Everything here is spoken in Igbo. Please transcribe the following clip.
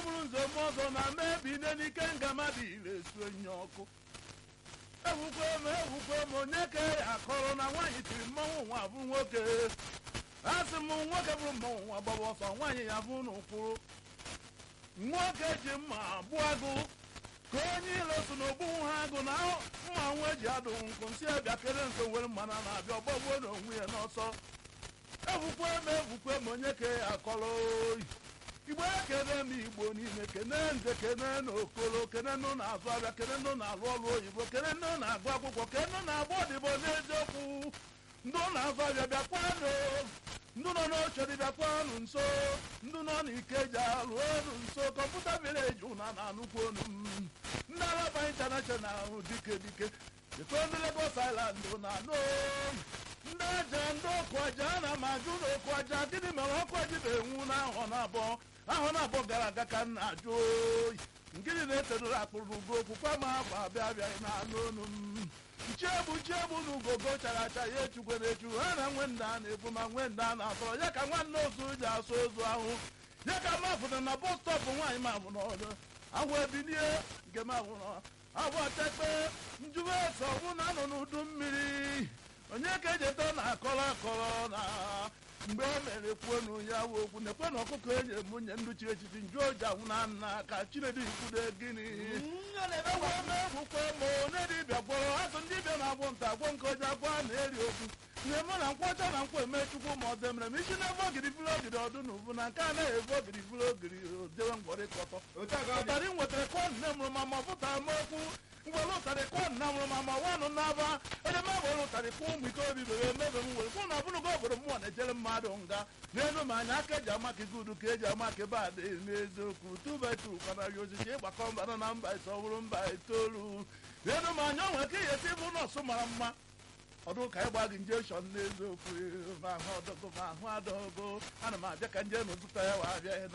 bụrụ nze m ọzọ na mebi ine n'ike nga mmadụ ire esu enyi ọkụ ewukwe m ewukwe m onye ka ya akọrọ na nwaanyị tiri mmanwụ nwa bụ nwoke a sị m nwoke bụrụ mmanwụ nwa gbaba ọsọ nwaanyị ya bụ n'ụkwụrụ nwoke ji mma gbuo agụ ka onye ilo so n'ogbu ha agụ na mma nwa eji adụ nkụ nsị abịa kere nso were mmana na-abịa ọgbọgbuo n'onwe ya n'ọsọ egwukwe m egwukwe m onye ka ya akọrọ oyi igbo ekene m igbo niile kene nze kene na okolo kene nụ na-azụ abịa kene nụ na-alụ ọrụ oyibo kene nụ na-agụ akwụkwọ kene nụ na-agba odibo n'eziokwu ndụ na-azụ abịa bịakwanụ ndụ nọ n'oche dị bịakwanụ nso ndụ nọ n'ikeja ruonu nso kọmputa vileji ụna na anụkwu onu m ndị alaba intanashonal dike dike eto ndị Lagos Island na anụ ndị aja ndị ọkụ aja na m ajụ na ọkụ aja gịnị mere ọkụ aji na-enwu na ahọ na abụọ ahọ na abụọ gara aga ka m na-ajụ oyi ngịnị na-etedoro akpụrụ ugo okwukwe ma afọ abịa abịaghị na anụ onu m nchiegbu nchiegbu na ugogo chara acha ya echukwe na echu ha na nwe nda a na-ebu ma nwe nda a na-atọrọ ya ka nwanne ozu ji asụ ozu ahụ ya ka m afụna na bọs stọpụ nwaanyị m abụ n'ọdụ ahụ ebilie nke m abụ nọ abụ tekpe njuwe ese ọbụ na anọ n'udu mmiri onye ka ejeta na akọrọ akọrọ na mgbe e mere kwuonu ya wụ okwu nekwe na ọkụkọ enyi nwunye ndụ chiri echichi nju oji anwụ na nna ka chinedu ikwude gịnị egwu ome egwukwe ma onye dibịa gwọrọ azụ ndị dibịa na-agwọ nta agwọ nke oji agwọ a na-eri okwu ihe mụ na nkwọcha na nkwa eme chukwu ma ọ demere m isi na-ebe ogiri bụrụ ogiri ọdụ na ubu na nke anaghị ebu ogiri bụrụ ogiri odewe ngwọrị kọtọ ụtarị nwetara kọ nne mụrụ ma ma pụtara m okwu ngwere ụtarị kọ nna mụrụ ma ma nwanụ n'aba onye m were ụtarị kpụ ụmụ ike obi bere emebe m were kwụ na ọbụlụgo obodo mmụọ na-ejere mmadụ nga n'elu ma anya aka eji amaka igudu ka eji amaka ebe a dị n'eziokwu tubetu kwanarị osisi ịgbakọ mba na mba ise ọ bụrụ mba itoolu n'elu ma anya onwe ka ihe si bụ nọọsụ mara mma ọdụ ka ịgba gị njeshọn n'eziokwu ma ahụ ọdọgo ma ahụ adọgo ana m abịa ka nje n'ụtụta ya wa abịa